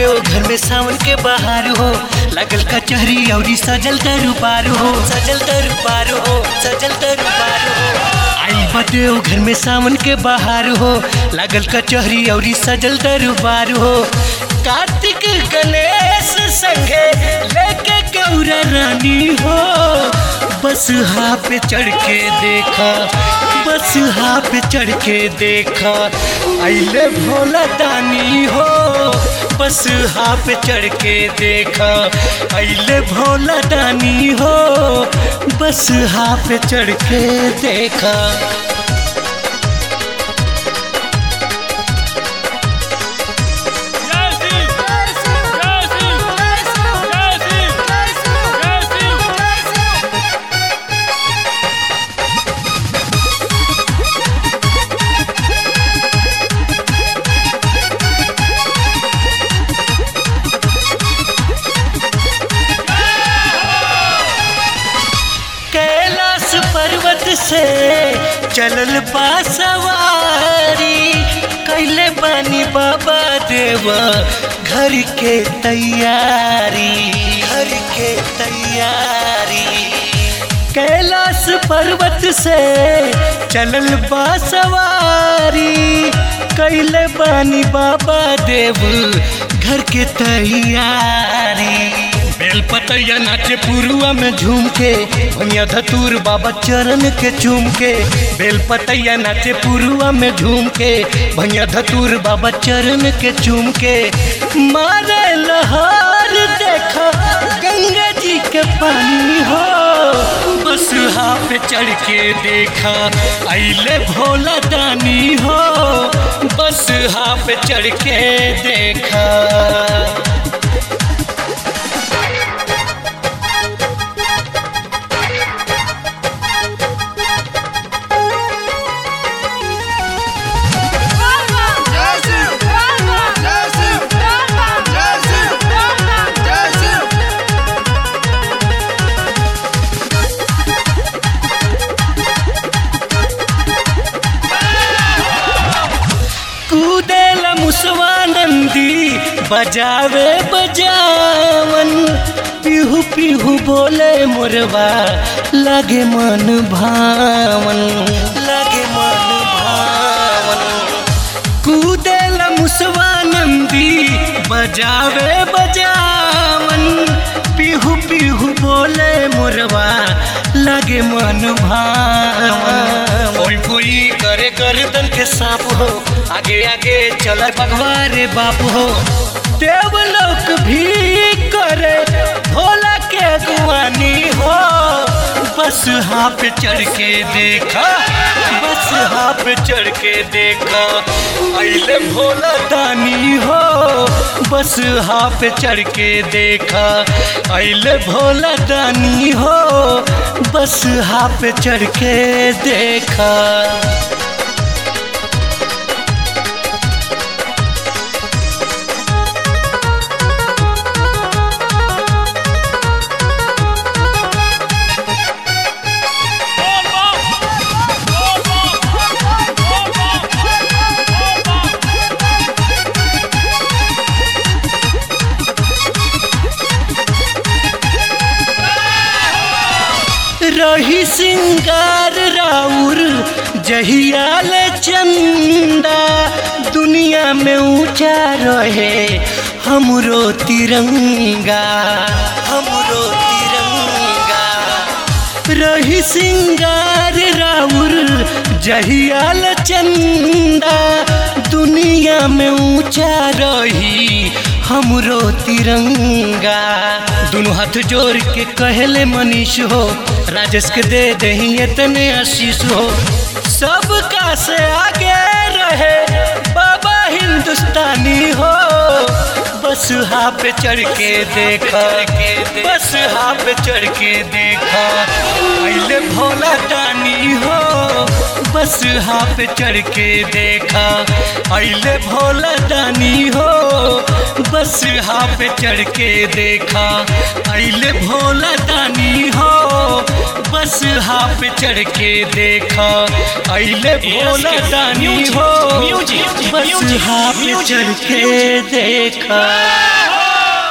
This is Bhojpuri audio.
देव घर में सावन के बहार हो लगल कचहरी औरी सजल दरबार हो सजल दरबार हो सजल दरबार हो आई बदेव घर में सावन के बहार हो लगल कचहरी औरी सजल दरबार हो कार्तिक गणेश संगे लेके गौरा रानी हो बस हा पे चढ़ के देखा बस हा पे चढ़ के देखा अले भोला दानी हो बस हा पे चढ़ के देखा अले भोला दानी हो बस हा पे चढ़ के देखा कैलाश पर्वत से चलल बा सवारी कैले बानी बाबा देवा घर के तैयारी घर के तैयारी कैलाश पर्वत से चलल बा सवारी कैले बानी बाबा देव घर के तैयारी बेलपतैया नाचे पुरुआ में झूम के भनिया धतूर बाबा चरण के चूम के बेलपतैया नाचे पुरुआ में झूम के भनिया धतूर बाबा चरण के चूम के मारे लहर देखा गंगा जी के पानी हो बस हा पे चढ़ के देखा अले भोला दानी हो बस हा पे चढ़ के देखा कूदेल मुसवानंदी बजावे बजावन पिहू पिहू बोले मुरवा लगे मन भावन लगे मन भावन कूदेल मुसवानंदी बजावे बजावन पिहू पिहू बोले मुरवा लगे मन भावन कोई कोई करे गर्दन के सांप हो आगे आगे चला भगवारे बाप हो देवलोक भी करे भोला के अगवानी हो बस हाँ पे चढ़ के देखा बस हाँ पे चढ़ के देखा अले भोला दानी हो बस हाँ पे चढ़ के देखा अले भोला दानी हो बस हाँ पे चढ़ के देखा रही सिंगार राउर जहियाल चंदा दुनिया में ऊंचा रहे हमरो तिरंगा हमरो तिरंगा रही सिंगार राउर जहियाल चंदा दुनिया में ऊंचा रही हमरो तिरंगा दोनों हाथ जोड़ के कहले मनीष हो राजेश के दे दही इतने आशीष हो सबका से आगे रहे बाबा हिंदुस्तानी हो बस हा पे चढ़ के देखा बस हा पे चढ़ के देखा अले भोला दानी हो बस हा पे चढ़ के देखा अले भोला दानी हो बस हा पे चढ़ के देखा अले भोला दानी हो बस हा पे चढ़ के देखा अले भोला दानी हो बस हा पे चढ़ के देखा